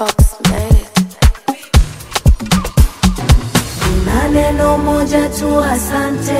Fox made it. Na neno moja tu asante,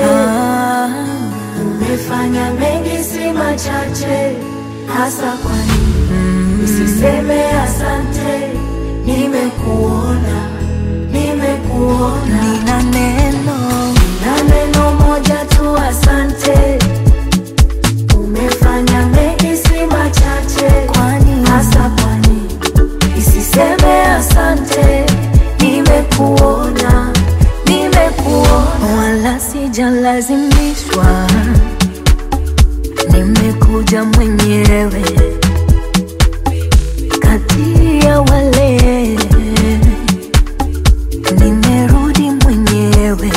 umefanya mengi si machache, hasa kwa nini usiseme asante? Nimekuona, nimekuona. Nina neno Na neno moja tu asante, umefanya mengi si machache, Kwani? hasa kwa nini isiseme asante? Nimekuona, nimekuona. wala sijalazimishwa, nimekuja mwenyewe kati ya wale, nimerudi mwenyewe,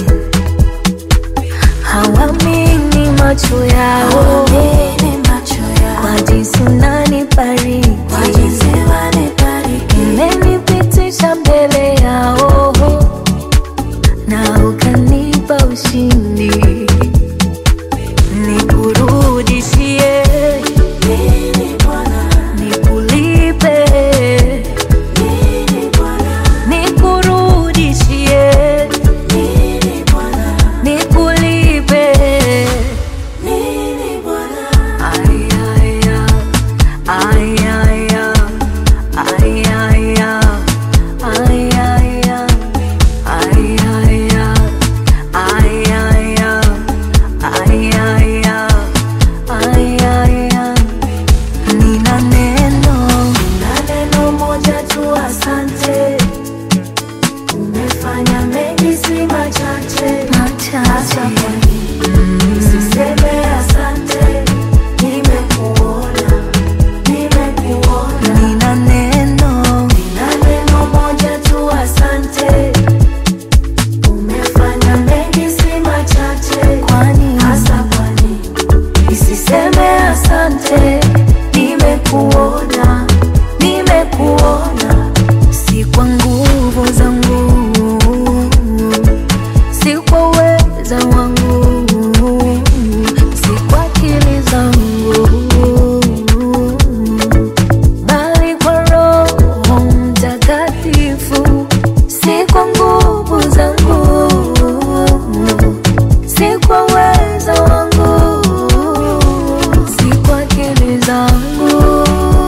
hawamini macho yao Hawaamini macho yao, kwa jinsi unanibariki, kwa jinsi wanibariki. umenipitisha mbele yao na ukanipa ushindi, nikurudishie, Nini Bwana, nikulipe, nini Bwana, nikurudishie, nini Bwana, nikulipe. nini Bwana. Ay, ay, ay, ay, ay, ay, ay, ay, ay, ay. Ay, ay, ay, ay, ay, ay, ay, ay, ay, ay. Nina neno Na neno moja tu asante, umefanya mengi si machache, hasa machache kwa nini usiseme asante? Nimekuona, nimekuona. Nina neno Na neno moja tu asante, umefanya mengi si machache, kwani hasa kwa nini isiseme asante? Nimekuona, nimekuona. si kwa nguvu zangu, si kwa uweza wangu, si kwa akili zangu, bali kwa Roho Mtakatifu. Si kwa nguvu zangu, si kwa uweza wangu, si kwa akili zangu,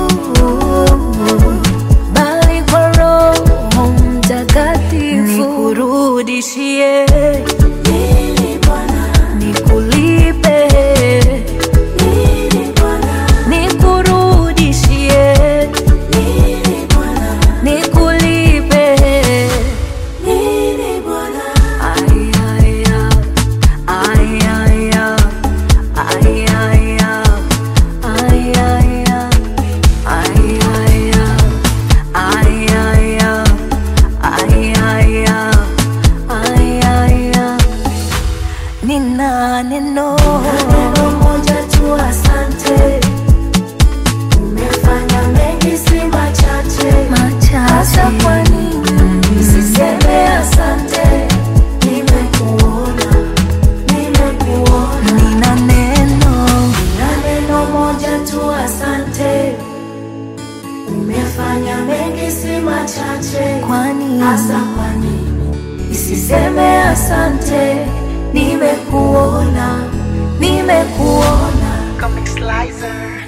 bali kwa Roho Mtakatifu. Nikurudishie, Nini Bwana, nikulipe, nini Bwana, nikurudishie, nini Bwana, nikulipe. nini Bwana. Ay, ay, ay, ay, ay, ay, ay, ay, ay, ay, ay, ay, ay, ay, ay, ay, ay. Nina neno Neno moja tu asante, umefanya mengi si machache, hasa kwa machache nini usiseme asante? Nimekuona, nimekuona. Nina neno Na neno moja tu asante, umefanya mengi si machache, kwani hasa kwa nini isiseme asante? Nimekuona, nimekuona. Comic Slicer.